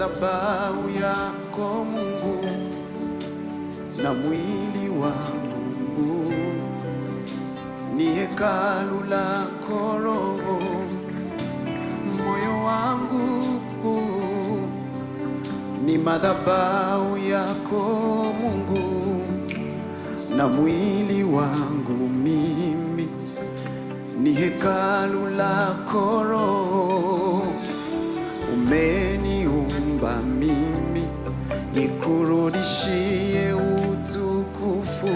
madhabahu yako Mungu na mwili wangu ni hekalu lako Roho, moyo wangu ni madhabahu yako Mungu na mwili wangu mimi ni hekalu lako Roho, umeniumba mimi nikurudishie utukufu,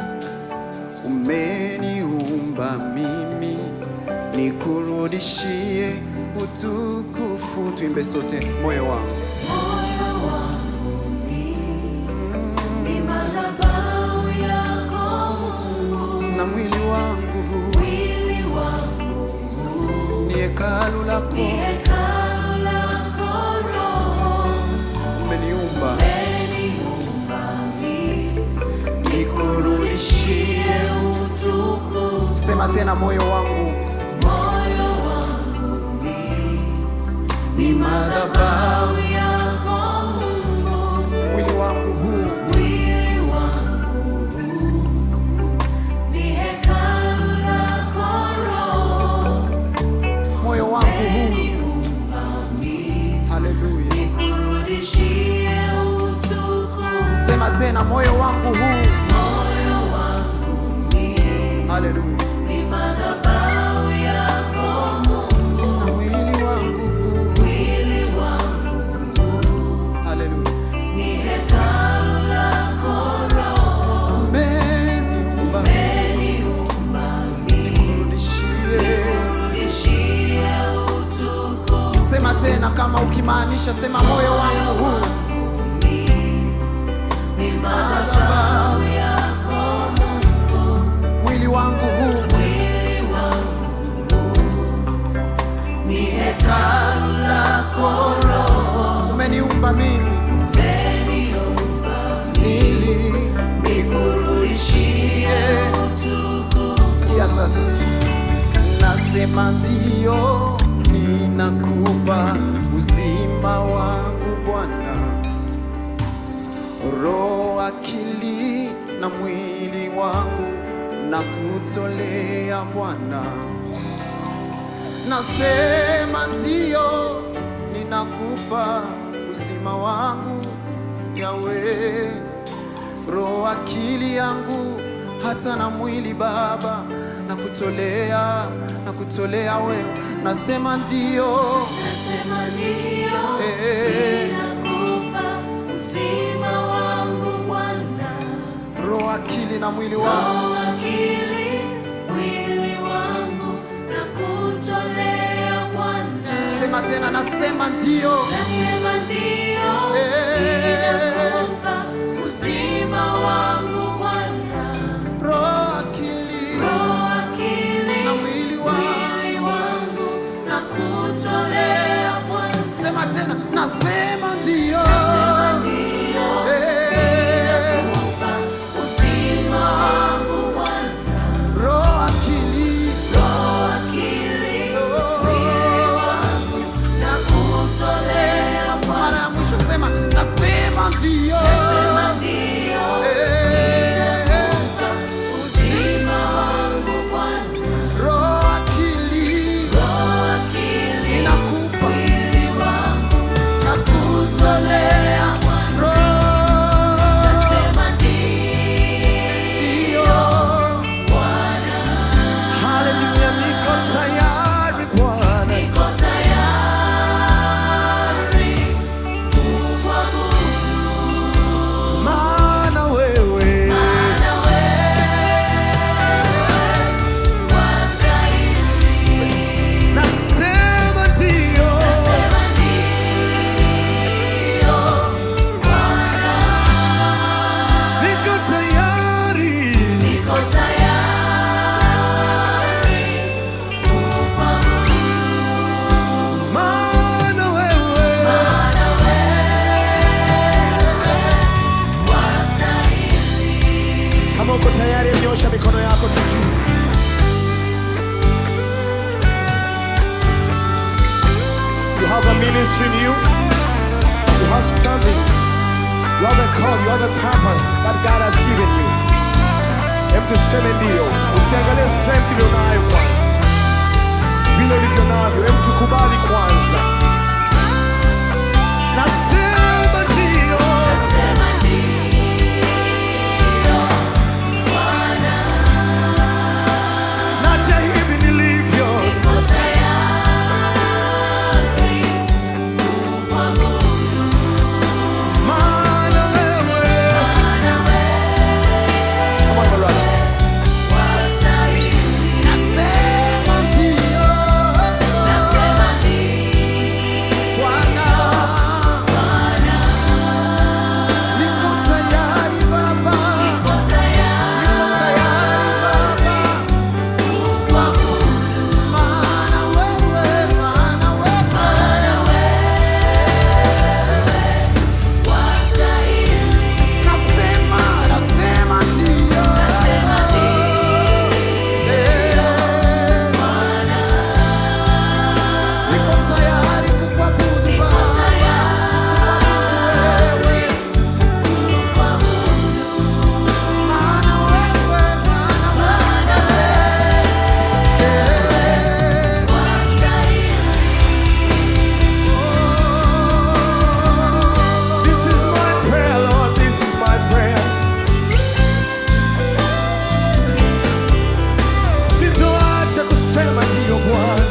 umeniumba mimi nikurudishie utukufu. Tuimbe sote, moyo wangu Moyo wangu ni madhabahu yako Mungu, na mwili wangu mwili wangu ni hekalu ni lako, hekalu lako Roho, umeniumba umeniumba mimi nikurudishie utukufu. Sema tena, moyo wangu Moyo wangu ni madhabahu yako Mungu, mwili wangu huu mwili wangu ni hekalu lako Roho, moyo wangu huu, umeniumba mimi haleluya. nikurudishie utukufu. Sema tena, moyo wangu huu, Moyo wangu haleluya. ni madhabahu yako Mungu, Na mwili wangu huu, mwili wangu haleluya. ni hekalu lako Roho, Umeniumba umeniumba mimi nikurudishie. nikurudishie utukufu. Sema tena, kama ukimaanisha, sema moyo wangu huu, Ni madhabahu yako Mungu, mwili wangu huu, mwili wangu ni hekalu lako Roho, umeniumba mimi umeniumba ili nikurudishie. utukufu. Sikia sasa, nasema ndio, ninakupa uzima wangu Bwana, roho, akili na mwili wangu na kutolea Bwana. Nasema ndio, ninakupa uzima wangu Yawe, roho, akili yangu hata na mwili Baba, na kutolea na kutolea wewe. Nasema ndio, Nasema ndio, Eh. ninakupa uzima wangu Bwana, roho, akili na mwili wangu. roho, akili, mwili wangu na kutolea Bwana. Sema tena, nasema ndio, Nasema ndio, Eh. ninakupa uzima wangu Bwana, roho, akili roho, akili, na mwili wangu. mwili wangu na kutolea Bwana. Sema tena, nasema ndio, Nasema ndio, Eh. ninakupa uzima wangu Bwana, roho, akili roho, akili, mwili wangu na kutolea Bwana. mara ya mwisho sema, nasema ndio, Nasema ndio, Eh. uzima wangu Bwana, roho, akili roho, akili, inakupa mwili wangu na kutolea Bwana. roho, Nasema ndio. ndio, Bwana, Haleluya, niko tayari Bwana, niko tayari kukuabudu, maana wewe maana wewe wastahili. nasema ndio, Nasema ndio, Bwana, niko tayari niko tayari kukuabudu, maana wewe maana wewe wastahili. Kama uko tayari, nyosha mikono yako tu juu. You have a ministry in you. have something, you have a call, you have a purpose that God has given you. Hem tuseme ndio, usiangalie strength ulionayo kwanza, vile ulivyo navyo, hem tukubali kwanza. Nasema ndio, Nasema ndio, Bwana, naja hivi nilivyo, niko tayari kukuabudu, maana wewe maana wewe Come on, my brother. wastahili. Nasema ndio, Nasema ndio, Bwana, Bwana, niko tayari Baba, niko niko tayari tayari Baba. kukuabudu, Maana wewe, maana wewe, maana wewe wastahili. nasema, nasema ndio. Nasema ndio, Bwana, Niko tayari kukuabudu niko Baba, tayari wewe. kukuabudu, Maana wewe, maana maana wewe. wastahili. This is my prayer, Lord, this is my prayer. Sitoacha kusema ndio Bwana.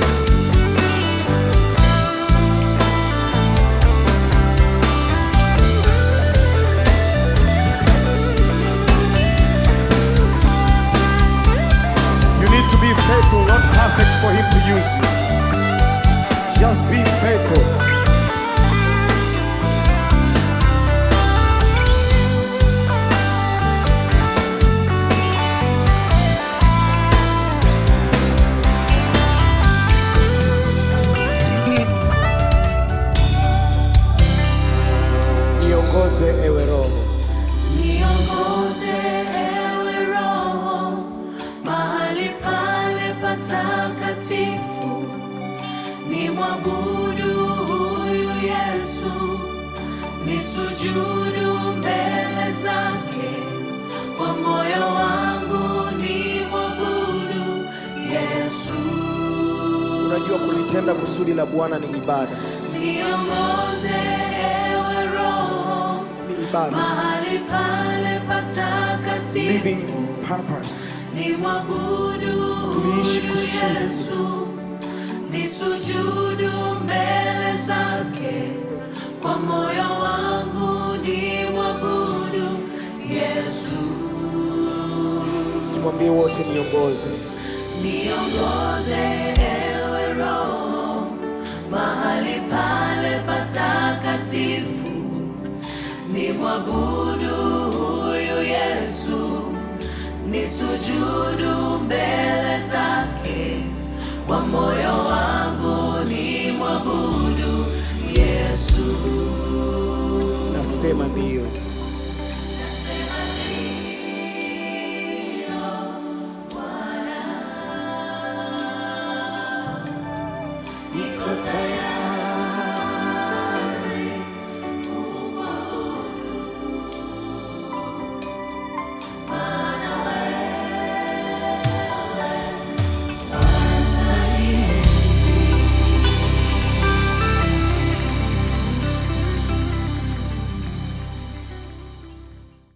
You need to be faithful, not perfect for Him to use you. Just be faithful. Niongoze ewe Roho, Niongoze ewe Roho mahali pale patakatifu, ni mwabudu huyu Yesu, ni sujudu mbele zake, kwa moyo wangu ni mwabudu Yesu. unajua kulitenda kusudi la Bwana ni ibada, Niongoze ewe Roho ni ibada, mahali pale patakatifu living purpose. ni mwabudu Tuliishi huyu kusudi. Yesu, ni sujudu mbele zake, kwa moyo wangu ni mwabudu Yesu. Tumwambie wote, niongoze Niongoze ewe Roho mahali pale patakatifu, ni mwabudu huyu Yesu, ni sujudu mbele zake, kwa moyo wangu ni mwabudu Yesu. nasema ndio.